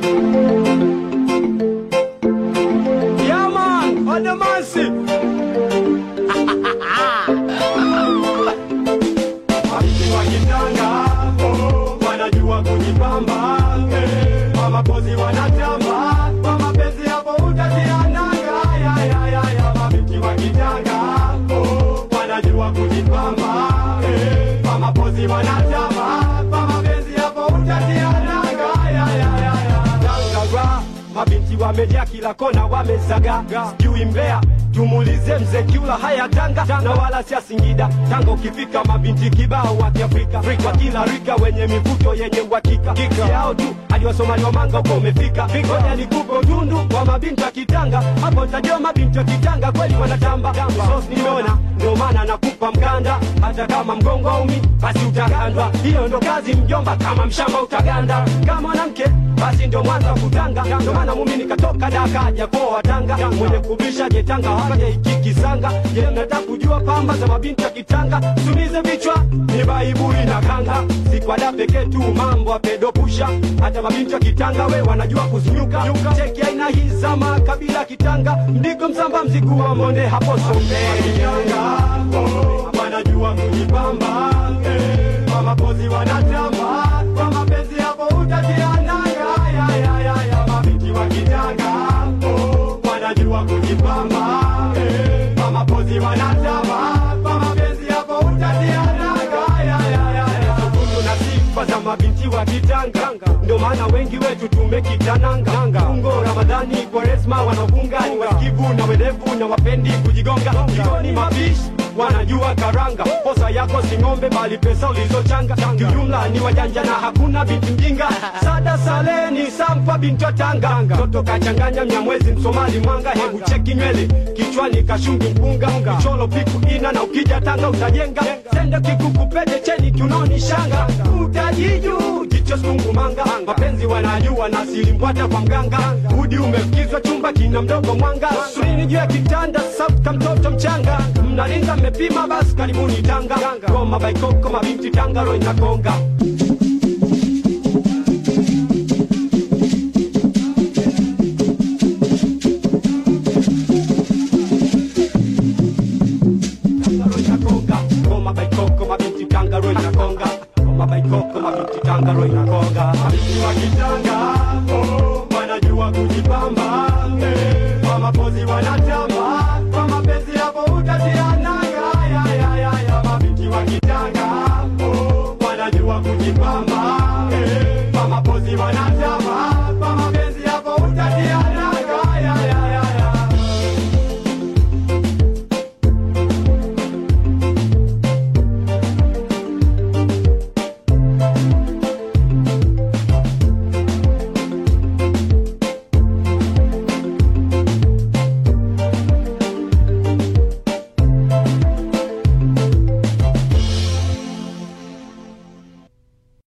Yeah man, Adamansi. Mabinti wa kitanga, oh, wanajua kujipamba. eh, Kwa mapozi wanatamba, kwa mapenzi hapo utaziananga. Ya, ya, ya, ya, mabinti wa kitanga, oh, wanajua kujipamba. eh, Kwa mapozi wanatamba, kwa mapenzi hapo utaziananga. Ya, ya, ya, ya. Tanga, mabinti wamejaa kila kona wamezaga sijui mbea tumulize mzee kiula haya tanga na wala sia singida tanga ukifika mabinti kibao wa kiafrika wa kila rika wenye mivuto yenye uhakika yao tu hadi wasomali wa manga uko umefika ngoja nikupe utundu wa mabinti wa kitanga hapo utajua mabinti wa kitanga kweli wanatamba sos nimeona ndio maana nakupa mkanda hata kama mgongo aumi basi utagandwa hiyo ndo kazi mjomba kama mshamba utaganda kama mwanamke basi ndio mwanza kutanga ndio maana mumi nikatoka daka japoa tanga mwenye kubisha jetanga haja ikikisanga je nataka kujua pamba za mabinti ya kitanga tumize vichwa ni baibui na kanga sikwada pekee tu mambo apedopusha hata mabinti ya kitanga we wanajua kuzinyuka cheki aina hii za makabila kitanga mdigo msamba mzigu wa monde hapo sombe wanajua kujipamba eh, kwa mapozi wanatamba kwa mapenzi hapo utajiananga ya, ya, ya, ya, mabinti wa kitanga oh, wanajua kujipamba eh, kwa mapozi wanatamba kwa mapenzi hapo utajiananga ya, ya, ya, ya. Thubutu na sifa za mabinti wa kitanga ndio maana wengi wetu tumekitananga ungo ramadhani kwaresma wanafunga ni wasikivu na werevu na wapendi kujigonga jikoni mapishi wanajua karanga posa yako si ng'ombe bali pesa ulizochanga kiujumla ni wajanja na hakuna binti mjinga sada saleni sampa binti wa tanga toto kachanganya mnyamwezi msomali mwanga hebu cheki nywele kichwani kashungi mpunga kicholo piku ina na ukija tanga utajenga sende kikukupete cheni kiunoni shanga utajiju jicho sungumanga mapenzi wanajua na silimbwata kwa mganga udi umefikizwa chumba kina mdogo mwanga surini juu ya kitanda sauka mtoto mchanga mnalinga mmepima basi karibuni tanga goma baikoko mabinti tanga ro inakonga Tangaro inakonga goma baikoko mabinti tangaro inakonga goma baikoko mabinti tangaro inakonga mabinti wa kitanga oh, wanajua kujipamba eh, kwa mapozi wanatamba